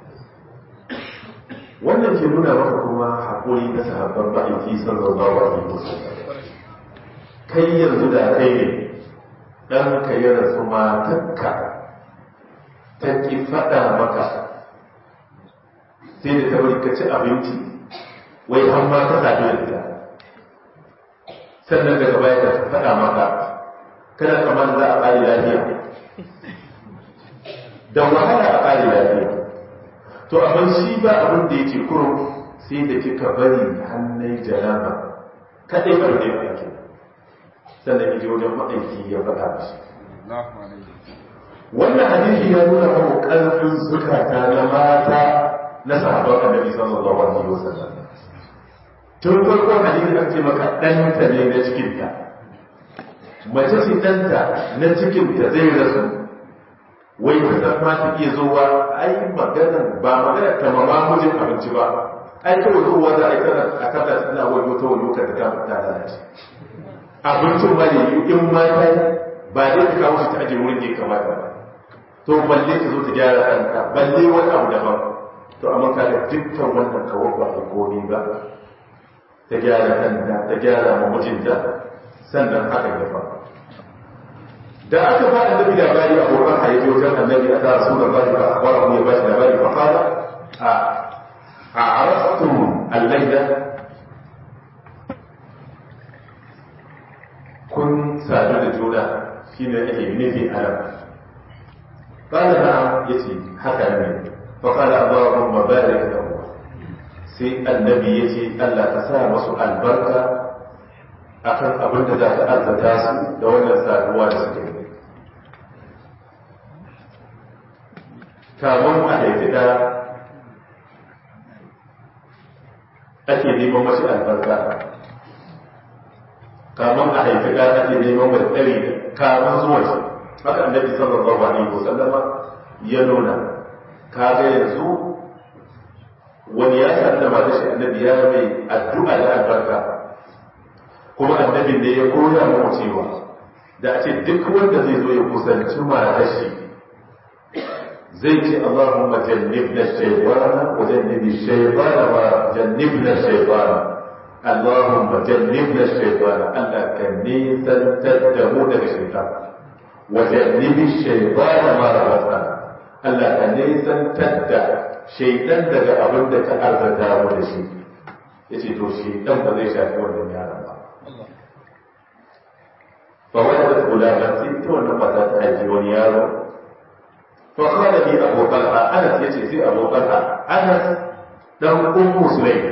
wannan ke nuna maka kuma haƙuri na sahabban ba'aiki sallallahu alaihi wasallam kai yanzu da kai ne dan ka yi rasu matakka ta ki faɗa maka sai da ta bari ka ci abinci wai an ma ka zaɓi da ita sannan daga baya ka faɗa maka kada kamar za a ƙari lafiya da wahala a ƙari lafiya to amma shi ba abin da yake kurum sai da kika bari hannun jaraba kaɗai ba da yake sannan yaje wajen ma'aiki ya faɗa mashi wannan hadisi ya nuna mana ƙarfin zukata na mata na sahabban annabi sallallahu alaihi wasallam tun farkon hadisi an ce maka ɗanta ne na cikinta mace ce ɗanta na cikinta zai rasu wai ta san ma ta iya zuwa ai magana ba magana ta mama mijin abinci ba ai kawai zuwa za a yi tana a kada tana wani wata wani lokacin da ta ta lalace abincin ma ne in ma ta ba dai ta kawo shi ta aje wurin da ya kamata ba to balle ta zo ta gyara kanta balle wani abu daban to amma kaga dukkan wannan kawo ba a komi ba ta gyara kanta ta gyara ma mijinta sannan haka ya faru da aka ba annabi labari a wurin haifi wajen annabi a tara sunan bari ba a kwara ya bashi labari ba fara a a arastun allaida kun sadu da juna shi ne ake nufi a nan قال نعم يتي هكذا فقال اللهم بارك له sai annabi ya ce Allah ka sa masu albarka akan abin da za ta arzata su da wannan saduwa da suke yi kamun a haifi da ake neman mashi albarka kamun a haifi da ake neman mai tsari kamun zuwa shi haka annabi sallallahu alaihi wasallama ya nuna kaga yanzu wani ya sa da mata shi annabi ya mai addu'a da albarka kuma annabin da ya koya mu cewa da a ce duk wanda zai zo ya kusanci mata shi zai ce Allahumma jannibna shaytana wa jannibi shaytana wa jannibna shaytana Allahumma jannibna shaytana Allah ka nisantar da mu daga shaytan wa jannibi shaytana ma razaqtana Allah ka nisantar da shaidan daga abin da ta arzata mu da shi ya ce to shaidan ba zai shafi wannan yaron ba ba wani da kula ba sai ta wannan mata ta haifi wani yaro fa kana bi abu talha anas yace sai abu talha anas dan ummu sulaim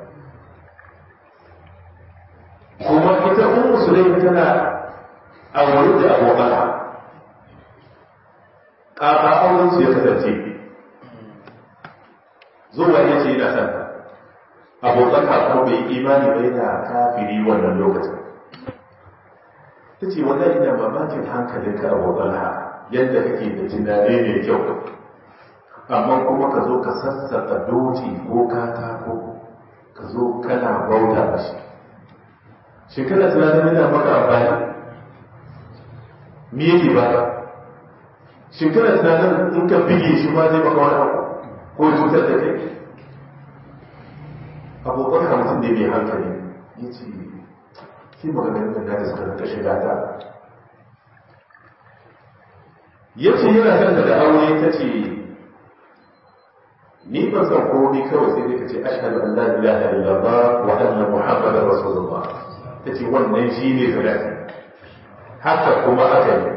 kuma ita ummu sulaim tana aure da abu talha ƙaƙa auren su ya kasance zuwa ya ce yana son abokan kuma bai imani bai da kafiri wannan lokacin ta ce wannan ina mamakin hankalinka abokan ha yadda kake da tunani mai kyau amma kuma ka zo ka sassaka doji ko katako ka zo kana bauta da shi shi kana tunanin yana maka amfani me yake ba shi kana tunanin in ka bige shi ma zai maka wani abu ko cutar da kai abokan hamsin ne mai hankali ya ce shi maganganun da da suka rinka shiga ta ya ce yana son da aure ta ce ni ban san komai kawai sai dai ka ce ashhadu an la ilaha illallah wa anna muhammadar rasulullah ta ce wannan shi ne sadaki haka kuma aka yi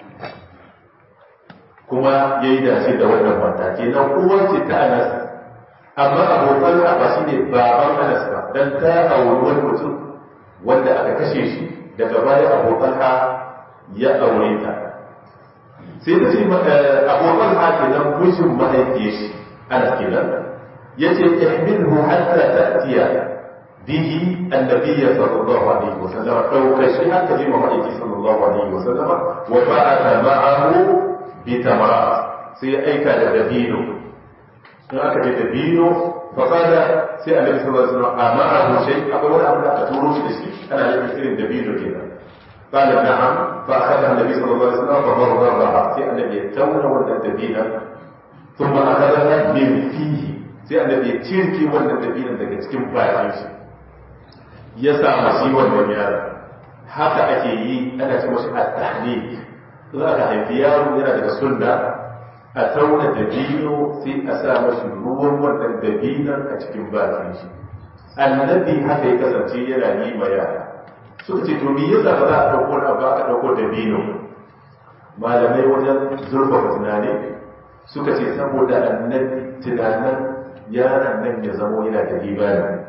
kuma ya yi dace da wannan mata kenan uwar ce ta anas amma abokan ba shi ne baban anas ba dan ta auri wani mutum wanda aka kashe shi daga baya abokan ha ya aure ta sai ta ce abokan ha kenan mijin mahaifiyar shi anas kenan ya ce ihmilhu hatta ta'tiya bihi annabiyya sallallahu alaihi wasallam dauka shi haka ji mahaifiyar sallallahu alaihi wasallam wa ba'atha ma'ahu bi tamarat sai ya aika da dabino in aka ce dabino fa kada sai annabi sallallahu alaihi wasallam amma abu shay akwai wani abu da aka turo shi da shi ana yin irin dabino kenan قال نعم فأخذها النبي صلى الله عليه وسلم فضربها في النبي يتون ولا الدبينة ثم أخذها من فيه sai annabi ya cirki wannan dabinan daga cikin bayan shi ya sa mashi wannan yaron haka ake yi ana ce mashi at-tahnik za ka haifi yaro yana daga sunna a tauna dabino sai a sa mashi ruwan wannan dabinan a cikin bakin shi annabi haka ya kasance yana yi ma yara suka ce to me yasa ba za a dauko na ba a dauko dabino malamai wajen zurfafa tunani suka ce saboda annabi tunanin yaron nan ya zamo yana da imani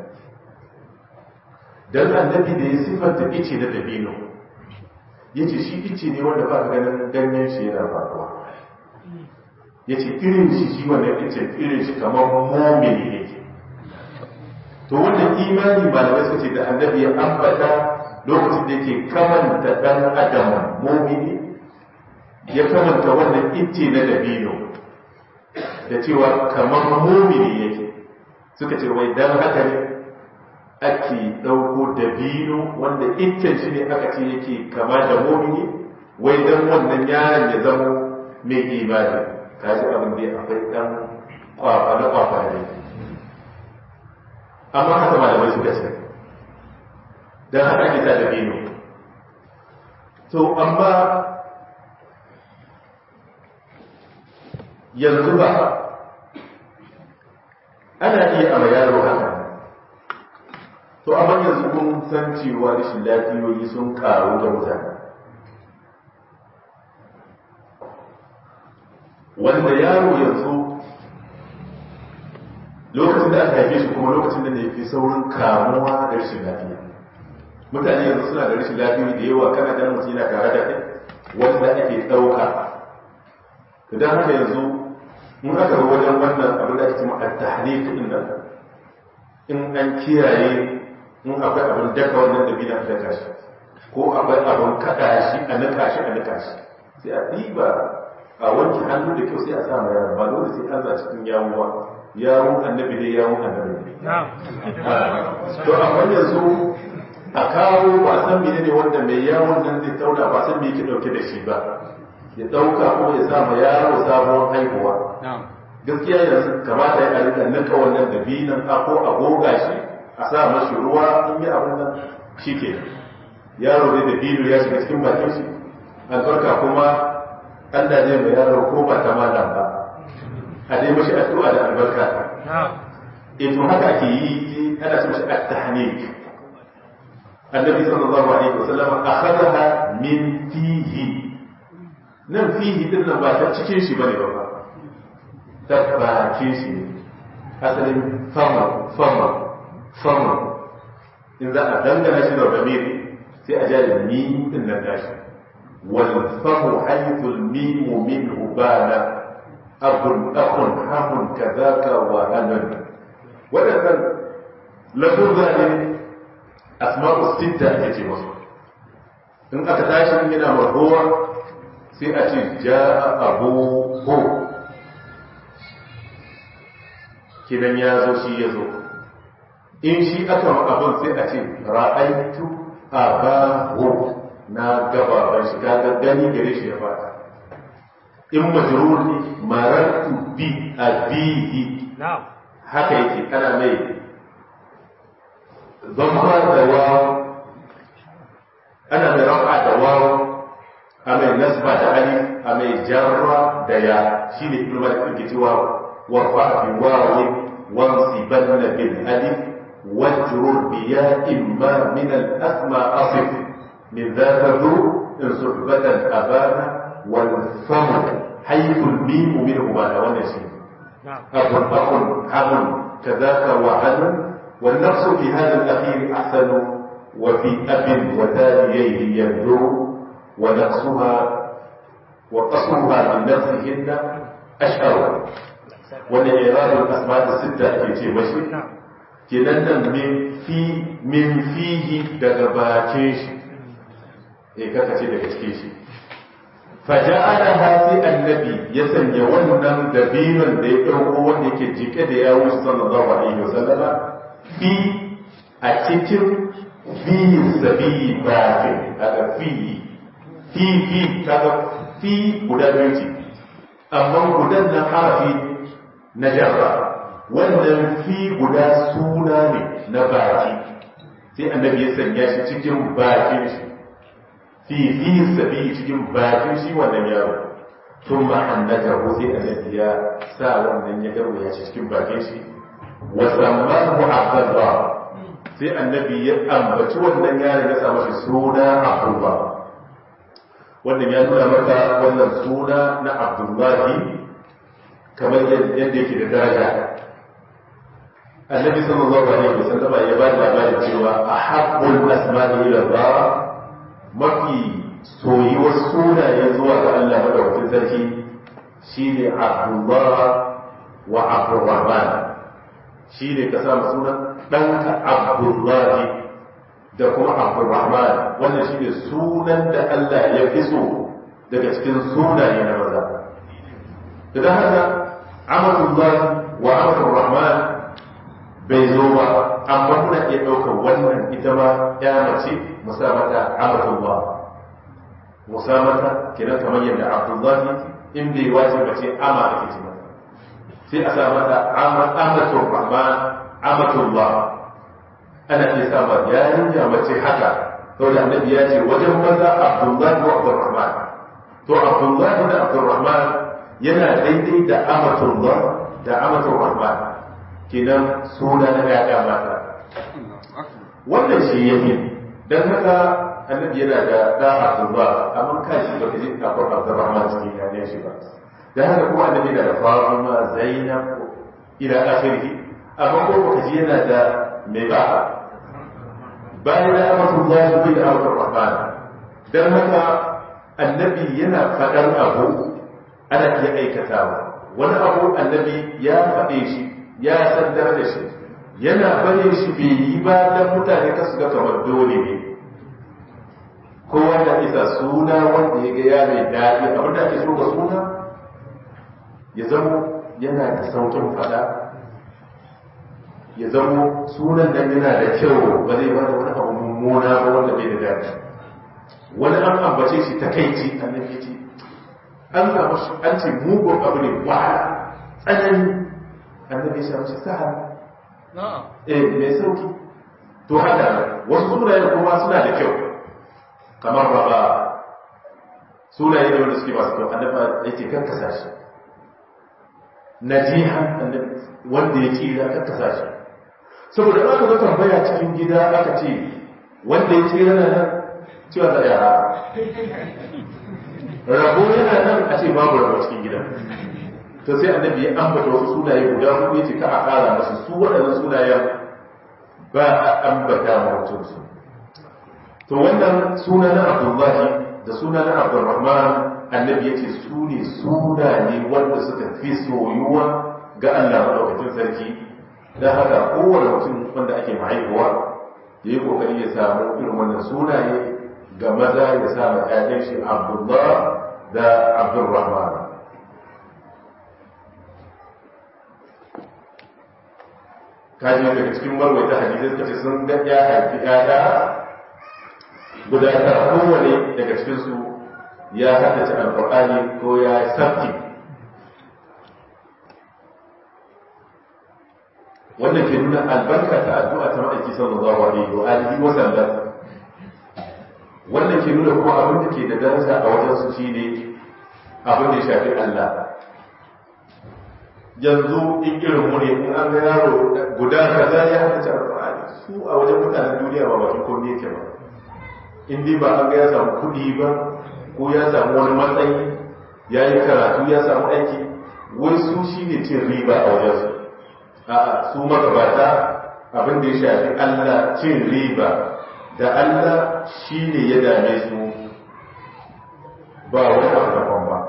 dan annabi da ya sifanta ice na dabino ya ce shi ice ne wanda ba ka ganin ganyen shi yana faruwa ya ce irin shi shi wannan ice irin shi kamar momini ne to wannan imani malamai suka ce da annabi ya ambata lokacin da yake kamanta dan adam momini ya kamanta wannan ice na dabino da cewa kamar momini yake suka ce wai dan haka ne ake ɗauko dabino wanda iccen shi ne aka ce yake kama da momini wai dan wannan yaron ya zama mai imani kaji abin da akwai dan kwafa na kwafa ne amma haka malamai suka ce dan haka ake sa dabino to amma yanzu ba ana iya a yaro haka to amma yanzu kun san cewa rashin lafiyoyi sun karu da mutane wanda yaro yanzu lokacin da aka haife shi kuma lokacin da ne fi saurin kamuwa da rashin lafiya mutane yanzu suna da rashin lafiyoyi da yawa kana ganin mutum yana tare da kai wanda ake ɗauka idan haka yanzu in aka zo wajen wannan abin da ake cewa at-tahnik din nan in an kiyaye in akwai abin daka wannan da bina daka shi ko akwai abin kada shi a nika shi a nika shi sai a ɗiba a wanke hannu da kyau sai a sa ma yaron ba dole sai an za cikin yawon ba yawon annabi ne yawon annabi ne to amma yanzu a kawo ba san mene ne wanda mai yawon nan zai tauna ba san me yake dauke da shi ba ya dauka ko ya sa ma yaro sabon haihuwa gaskiya yanzu kamata ya rika nika wannan dabinan ko a goga shi a sa mashi ruwa in yi abin nan shi ke yaro zai da biyu ya shiga cikin bakin shi albarka kuma Allah zai mai yaro ko ba ta malam ba a dai mashi addu'a da albarka eh to haka ake yi ana ce mashi at-tahnik annabi sallallahu alaihi wasallam akhadaha min fihi nan fihi din nan ba ta cikin shi bane ba ta bakin shi ne asalin fama fama fama in za a dangana shi da ramiri sai a jari mim din nan gashi wal famu haythul mim minhu bana abun akun hamun kadaka wa hanan wadannan lafuzza ne asma'u sitta ake ce masu in aka tashi yana marhuwa sai a ce ja'a abu hu kidan ya zo shi ya zo in shi aka abin sai a ce ra'aitu abahu na gababan shi kaga gani gare shi ya fata in majrur ne marartu bi abihi haka yake kana mai zama da wawo ana mai rafa da wawo a mai nasba da alif a mai jarra da ya shine ibnu malik ke cewa warfa bi wawi wansibanna bil alif wajrur bi ya imma min al asma asif min dhaka dhu in suhbatan abana wal fam haythu al mim minhu ma wannan shi abun akun hamun kadaka wa hanun والنفس في هذا الأخير أحسن وفي أب وتاليه يبدو ونقصها وقصرها من نفسهن أشهر والإعراب الأسماء الستة في شيء مشي kenan min fi min fihi daga bakin shi eh kaka ce daga cikin shi faja'ala hasi annabi ya sanya wannan dabinon da ya dauko wanda yake jike da yawo sallallahu alaihi wasallama fi a cikin fi sabi bakin daga fi fi fi kaga fi guda biyu ce amma gudan na harafi na jarra wannan fi guda suna ne na baki sai annabi ya sanya shi cikin bakin shi fi fi sabi cikin bakin shi wannan yaro tun ma annaka ko sai annabi ya sa wannan ya garwaya shi cikin bakin shi wa sammahu abdullah sai annabi ya ambaci wannan yaron ya sa mashi suna abdullah wannan ya nuna maka wannan suna na abdullahi kamar yadda yake da daraja annabi sallallahu alaihi wasallam ya ba da labarin cewa ahabbul asma'i ila Allah mafi soyuwar sunaye zuwa ga Allah madaukakin sarki shine Abdullah wa Abdurrahman shine ka sa sunan ɗanka Abdullahi da kuma Abdurrahman wannan shine sunan da Allah ya fi so daga cikin sunaye na maza da haka Amatullah wa Abdurrahman bai zo ba amma muna iya ɗaukar wannan ita ma ya mace musamata Amatullah musamata kenan kamar yadda Abdullahi in bai wace mace ama ake ce mata sai a sa mata Amatul Rahman Amatullah ana iya sa ma yarinya mace haka saboda annabi ya ce wajen maza Abdullahi wa Abdurrahman to Abdullahi da Abdurrahman yana daidai da Amatullah da Amatul Rahman kenan suna na ya mata wannan shi yake dan haka annabi yana da da Abdullah amma kai shi baka ji akwai Abdurrahman cikin yayin shi ba dan haka kuma annabi yana da Fatima Zainab ila akhirih amma ko baka ji yana da mai ba bayan da Abdullah bin Abdurrahman dan haka annabi yana fadar abu ana iya aikatawa wani abu annabi ya faɗe shi ya sandar da shi yana bare shi bai yi ba dan mutane kasu ga kamar dole ne kowa da isa suna wanda ya ga ya mai daɗi abin da ake so ga suna ya zamo yana da saukin faɗa ya zamo sunan nan yana da kyau ba zai bada wani abu mummuna ba wanda bai da daɗi wani an ambace shi takaici annabi ce an samu shi an ce mugun abu ne wahala tsanani annabi ya shi sahara eh mai sauki to haka wasu sunayen kuma suna da kyau kamar raba sunaye da wanda suke masu kyau annabi yake karkasa shi najiha wanda ya tsira karkasa shi saboda aka zo tambaya cikin gida aka ce wanda ya tsira na nan cewa da yara rabo yana nan a ce babu rabo cikin gidan to sai annabi ya ambata wasu sunaye guda hudu yace ka a kara masu su waɗannan sunayen ba a ambata ma mutum su to wannan suna na abdullahi da suna na abdurrahman annabi yace su ne sunaye wanda suka fi soyuwa ga Allah madaukakin sarki dan haka kowane mutum wanda ake mahaifuwa ya yi kokari ya samu irin wannan sunaye ga maza ya sa ma ƴaƴan shi abdullah da abdurrahman kaji daga cikin marwaita hadisai suka ce sun ga ya haifi ƴaƴa guda tara kowane daga cikin su ya haddace alqur'ani ko ya sabti wannan ke nuna albarka ta addu'a ta ma'aiki sallallahu alaihi wa alihi wa sallam wannan ke nuna kuma abin da ke da daraja a wajen su shine abin da ya shafi Allah yanzu in irin mu ne in an ga yaro guda kaza ya hada ta alƙur'ani su a wajen mutanen duniya ba bakin komai yake ba in dai ba an ga ya samu kuɗi ba ko ya samu wani matsayi ya yi karatu ya samu aiki wai su shi ne cin riba a wajen su a'a su magabata abin da ya shafi Allah cin riba da Allah shi ne ya dame su ba wani abu daban ba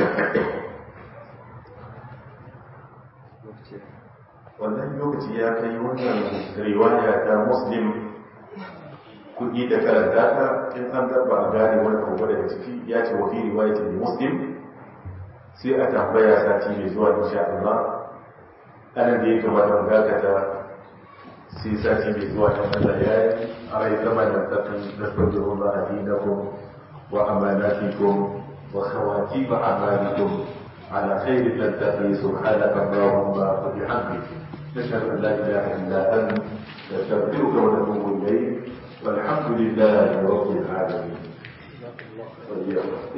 wannan lokaci ya kai wannan riwaya ta muslim kuɗi da karanta ta in an dabba a gane wani abu daga ciki ya ce wa fi riwayatin muslim sai a tambaya sati mai zuwa insha Allah anan da ya kamata mu dakata sai sati mai zuwa ta Allah ya yi a rai zama da tsakan nasarar Allah dinakum wa amanatikum wa khawatim a'malikum على خير تلتقي سبحانك اللهم وبحمدك نشهد ان لا اله الا انت نستغفرك ونتوب اليك والحمد لله رب العالمين